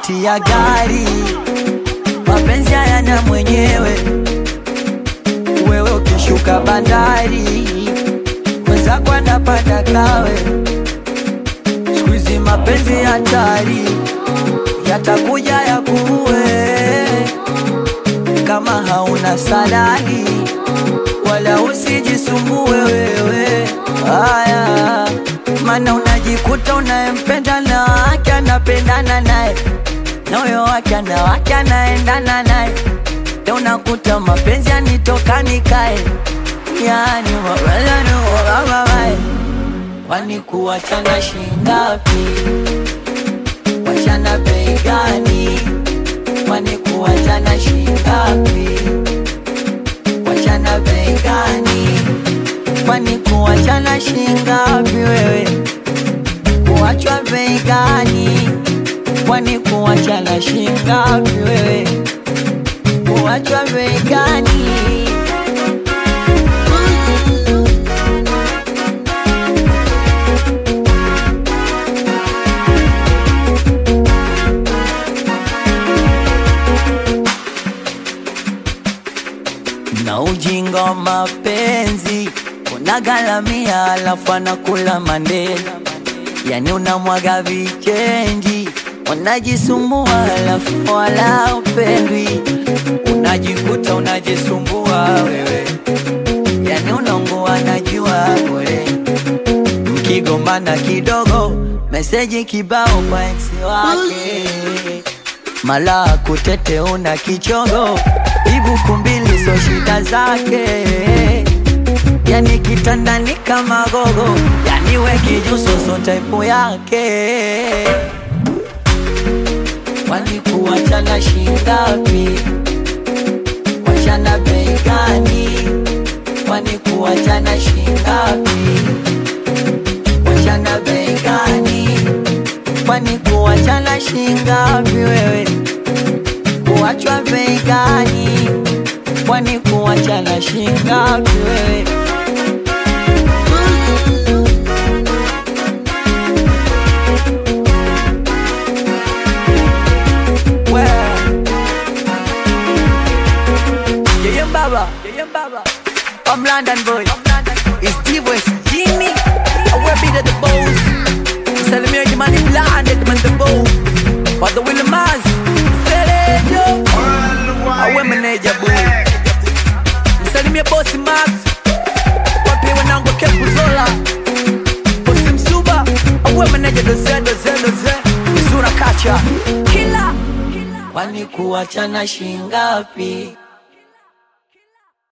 tiketi ya gari, mapenzi hayana mwenyewe. Wewe ukishuka bandari, mwenzako anapanda kawe. Siku hizi mapenzi hatari, yatakuja yakuue kama hauna salari, wala usijisumbue wewe. Haya, maana unajikuta unayempenda na wake anapendana naye na huyo wake ana wake anaendana naye, ndio unakuta mapenzi yanitoka nikae, yani mapenzi kwani kuwachana shingapi? Wachana bei gani? Kwani kuwachana shingapi? Wachana bei gani? Kwani kuwachana shingapi wewe? Kuwachwa bei gani? Kwani kuwachana shingapi wewe? Kuwachwa bei gani? na ujinga wa mapenzi unagalamia, alafu anakula mandela, yani unamwaga vichenji, unajisumbua alafu wala upendwi, unajikuta unajisumbua wewe, yani unaungua najua bure, mkigombana kidogo, meseji kibao kwa ex wake mala kutete una kichongo ibuku mbili so shida zake yani kitandani kama gogo yani we kijuso so type yake kwani kuwachana shingapi wachana bei gani kwani kuwachana shingapi wachana bei gani kwani kuwachana shingapi wewe kuwachwa bei gani kwani kuwachana shingapi wewe We. Yeye Mbaba, Yeye Mbaba. I'm London boy. It's D-West Jimmy. I will be the boss. Salimia Jimani London, man the boss. But the Willie Maz. Selejo. Awe meneja boy. Msalimia bosi Max. Wapi wanangu Kepu Zola. Bosi Msuba. Awe meneja doze doze doze. Mzura kacha. Kila. Kwani kuwachana shingapi?